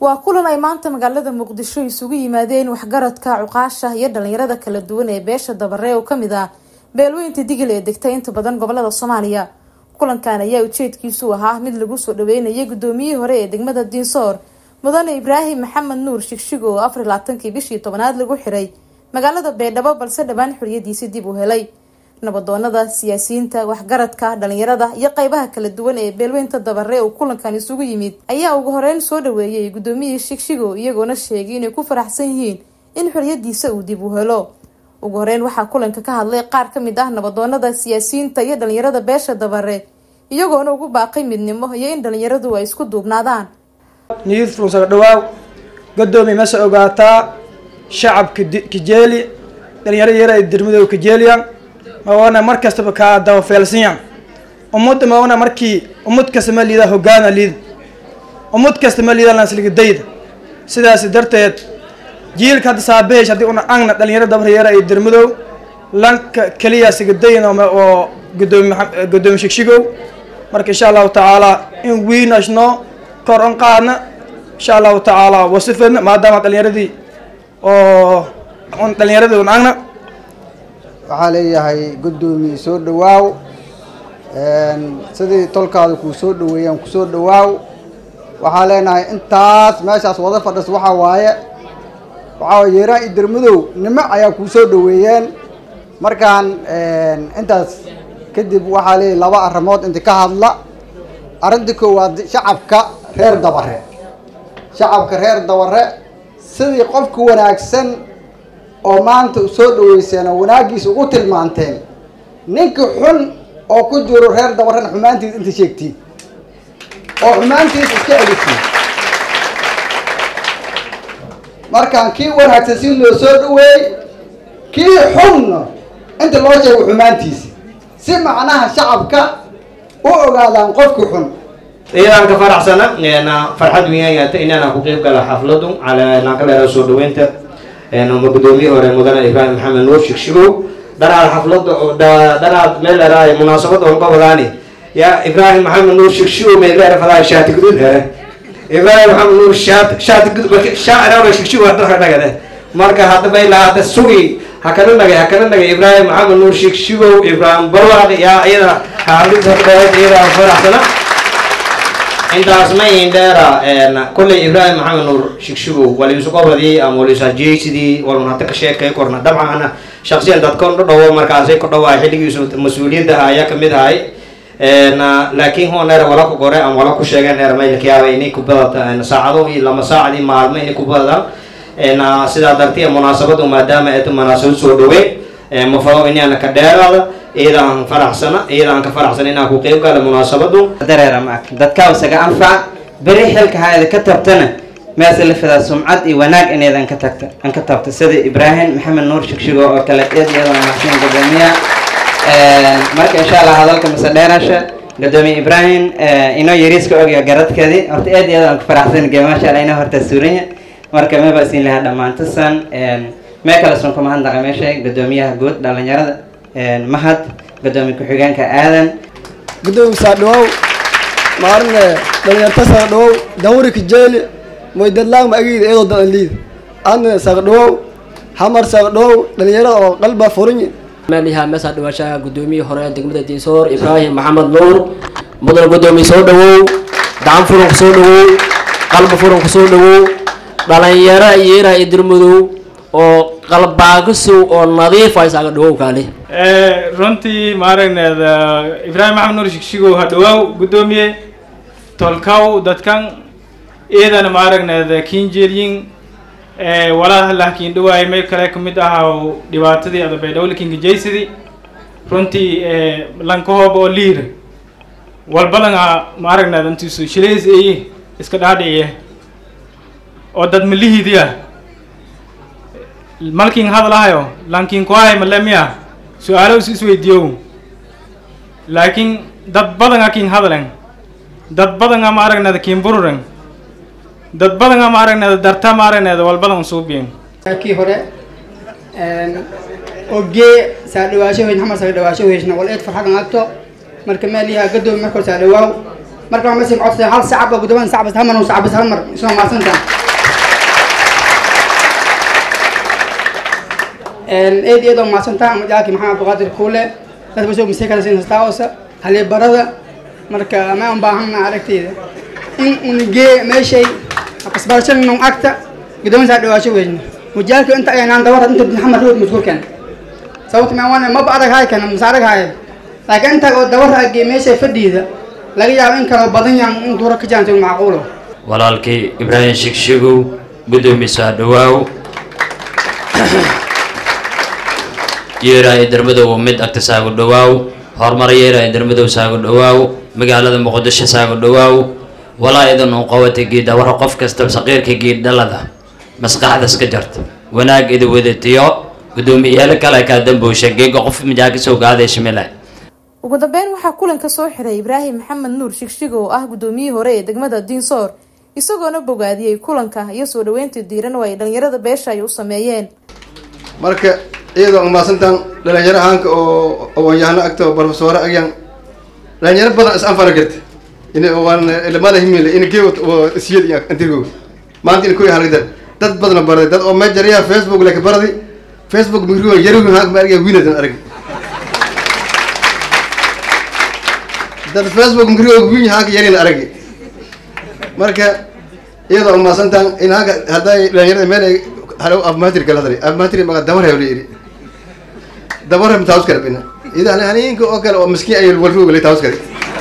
waa kulan ay maanta magaalada muqdisho isugu yimaadeen waxgaradka cuqaasha iyo dhalinyarada kala duwan ee beesha dabare oo kamid ah beelweynta digil ee degtay inta badan gobolada soomaaliya kulankan ayaa ujeedkiisu ahaa mid lagu soo dhaweynayay gudoomiyihii hore ee degmada diinsoor mudane ibraahim maxamed nuur shigshigo oo afar labaatankii bishii tobanaad lagu xiray magaalada beedhabo balse dhowaan xoriyadiisi dib u helay nabadoonada siyaasiyiinta waxgaradka dhalinyarada iyo qeybaha kala duwan ee beelweynta dabare oo kulankan isugu yimid ayaa ugu horeyn soo dhaweeyay gudoomiyihii shigshigo iyagoona sheegay inay ku faraxsan yihiin in xoriyadiisa uu dib u helo ugu horeyn waxaa kulanka ka hadlay qaar kamid ah nabadoonada siyaasiyiinta iyo dhalinyarada beesha dabare iyagoona ugu baaqay midnimo iyo in dhalinyaradu ay isku duubnaadaan niidruusaga dhawaaw gadoomiy mase ogaataa shacabka kajeeli dhalinyarada yar ay dirmadooda kajeeliyan mawana mar kastaba kaa dabafeelsanyan ummadda mawana markii ummad kasta ma liida hogaana liida ummad kasta ma liida lansligidayda sidaas darteed jiilka hadda saabaheesh haddii una angna dhalinyaro dabaryara ay dirmadow lanka keliya sigidayn oo gudoomi gudoomi shigshigow marka insha allahu tacaala in wiinashno kor on qaadna insha allahu tacaala wasifadna maadaama dhalinyaradii oo dhalinyaradii un angna waxaa leeyahay guddoomiye soo dhawaaw sidii tolkaada kuu soo dhaweeyaan kusoo dhawaaw waxaa leenahay intaas meeshaas wada fadhis waxaa waaye waxaa yeeraan iyo dermadow nimo ayaa kuu soo dhaweeyeen markaan intaas kadib waxaa leeyahay laba arrimood inta ka hadla arrinta koowaad shacabka reer dabare shacabka reer dabare sidii qofka wanaagsan oo maanta soo dhaweyseen oo wanaaggiisa ugu tilmaanteen ninka xun oo ku jiro reer dabarena xumaantiisa inta sheegtiin oo xumaantiisa iska elitiin markaan kii wanaagsan si loo soo dhaweey kii xunna inta loo sheego xumaantiisa si macnaha shacabka u ogaadaan qofka xun iyadaan ka faraxsana farxad weynayata inaan ku qeyb gala xafladu calaa ka leedaha soo dhaweynta gudoomiye hore mudane ibraahim maxamed nuur shigshigow dhanaad xaflada oo dhanaad meel leedahay munaasabad oon qabadaani yaa ibraahim maxamed nuur shigshigow meeleer fadaa shaati gudud here ibraahim maxamed nuur shaat shaati gudud shaaciraaba shigshigow hadda dhagade marka haddaba ilaa hadda sugi hakana nagay hakana nagay ibraahim maxamed nuur shigshigow ibraahim barwaaq yaa iyada xaflada dhaweyd iyada faraxsana intaas ma ihin dheera kolley ibraahim maxamed nuur shigshigow waliisugobadii ama waliisajeysidii walun hadda ka sheekay korna dabcan shaksiyan dadkan dhadhawo markaasay ku dhawaa xilligiisu mas-uuliyadda ayaa kamid ahay laakiin hon dheer wala ku gore ama wala ku sheegeen dheer maylkayaaba inay ku badata saacado iyo lama saacadii maalmo inay ku badadaan sidaa dartiya munaasabadu maadaama eeta munaasabad soo dhaweyn mafado inaana ka dheeraada iyadaan faraxsana iyadaan ka faraxsana inaan ku qeyb gala munaasabadu dareera maak dadkaa isaga anfac beri xilka haada ka tabtana meese la fidaa sumcad iyo wanaag inaydan ka tagta an ka tabta sida ibraahim maxamed nuur shigshigo oo kale eed iyadoo mahadsan gudoomiya marka insha allah hadalka mase dheerasha gudoomiye ibraahim inoo yariiska ogya garadkeedii horta eed iyadoo ku faraxsan ge maasha allah inoo horta suuranya marka maba siin lahaa dhammaantasan mee kale sun kuma hadlaqa meesha gudoomiyaha guud dhalinyarada mahad gudoomiye ku-xigeenka aadan gudoomiye saadhawow maarne dhalinyarta saadhawow dawri kajeeli moydadlaang ma ageyda iyadoo dadan liida adna saaqdhawow hamar saaqdhawow dhalinyarada oo qalba furinyi meelyaha meesaa dhawaashaha gudoomiyii hore degmada diinsoor ibraahim maxamed nuur mudan gudoomiye soo dhawow gacan furan ku soo dhawow qalba furan ku soo dhawow dhalinyaro yeera iyo dirmadow oo qalbaagisow oo nadiifa isaaga dhawow kaali runtii maaragneeda ibraahim maxamed nuur shigshigow ha dhawaaw gudoomiye tolkaw dadkan iyadana maaragneeda kinjeryin walaa laakiin dhawaay meel kale kamid ah dhibaatadii adabaydhowlikinka jaysidii runtii lankahooba oo liira walbalanga maaragneeda intiisu shilays eye iska dhaadhiciye oo dad malihiidiya malkin hadlahayo lankin kuhay malemiya su-aalo is isweydiiyow laakiin dad badanga kin hadlen dad badanga ma aragneda kin bururen dad badanga ma aragneda darta ma aragneda walbadan suubiyen kii hore ogee saa dhawaasho weyn xamar saa dhawaasho weysna wal eed farxadan agto marka meeliyaha gadoomi markor saa dhawaaw marka waa meesha codsada hal sacab oo gudoomada sacbas hal mar uu sacbas hal mar isoo maadsantaa eed iyadoo maadsantaa majaalkii maxamed abduqaadir kuule dad basoo maseekada siin hastaawasa halibarada marka ma un baahana aragteyda in unigee meeshay kasbarashanon agta gudoomada saa dhawaasho weyno mujaalka inta aynaan dawara inta maxamed rood maskuurkan sababta ma wana maba adag haay kana mase adag haaya laakiin inta oo dawara agee meeshay fadhiida laga yaabo in kaloo badan yaan in duuro ka jaanto macquulo walaalkii ibraahim shigshigow guddoomiye soo dhawaaw yeeraa idarmadow mid agta saagu dhawaaw horumar yeeraa idarmadow saagu dhawaaw magaalada muqdisho saagu dhawaaw walaa idan uu qabatay geedawara qof kasta saqiirka geeddhalada maskaxdas ka jarta wanaag ida wadatiyo guddoomiyayaal kale kaa damboosha geega qof mijaa kasoo gaaday shimila ugu dambeyn waxaa kulanka soo xiray ibraahim maxamed nuur shigshigo oo ah guddoomiyihii hore ee degmada diinsoor isagoona bogaadiyey kulanka iyo soo dhaweynta diiran oo ay dhalinyarada beesha ay u sameeyeen marka iyadoo umaasantaan dhalinyaro ahaanka oo aqoon-yahano agta oo barofesore agyan dhalinyaro badan is anfana garta in ilamada himile in gee siyad iyo antirgo maanta in kuya halagdar dad badana baraday dad oo mejaraya facebook leka baraday facebook migrigo yarugi haanka ma argaya winadan arag dad facebook migrigo win haanka yarin aragi marka iyadoo umaasantaan in haanka hadday dhalinyarada meel ay halo afmatir kala hadlay afmatir maga dabar haylo yiri dabar ham taus karbina ida ani haninka oo kale oo miskiin ay walfuga lay taus kare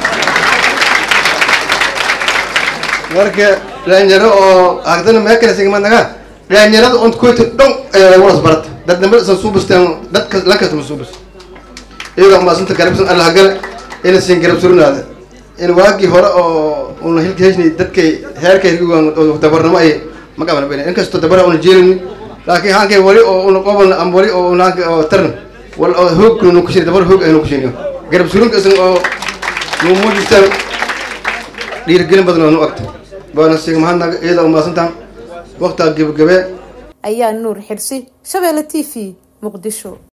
marka dhalinyaro oo agdana meel kale sigma naga dhalinyarada on koyta dhon walas barat dad dambe san subustan dadka lankasta ma subus iyadoo umaasanta garabsan allah gale ina siin garab surnaada in waagii hore oo una hilka heshnay dadkay heerkay oo dabarnimo ay ma qabana bene inkastoo dabara una jeelini laakiin haankay wali oo una qobolna ama wali oo unaanka oo tarna wal oo hoog nu kushini dabar hoog aynu kushiniyo garab surunka isan oo nu muujistaan dhiirigelin badan oo nu agta baana sig mahadnaga iyada umaasantaan waqtaa gebagabee ayaa nuur xirsi shabeelle t v muqdisho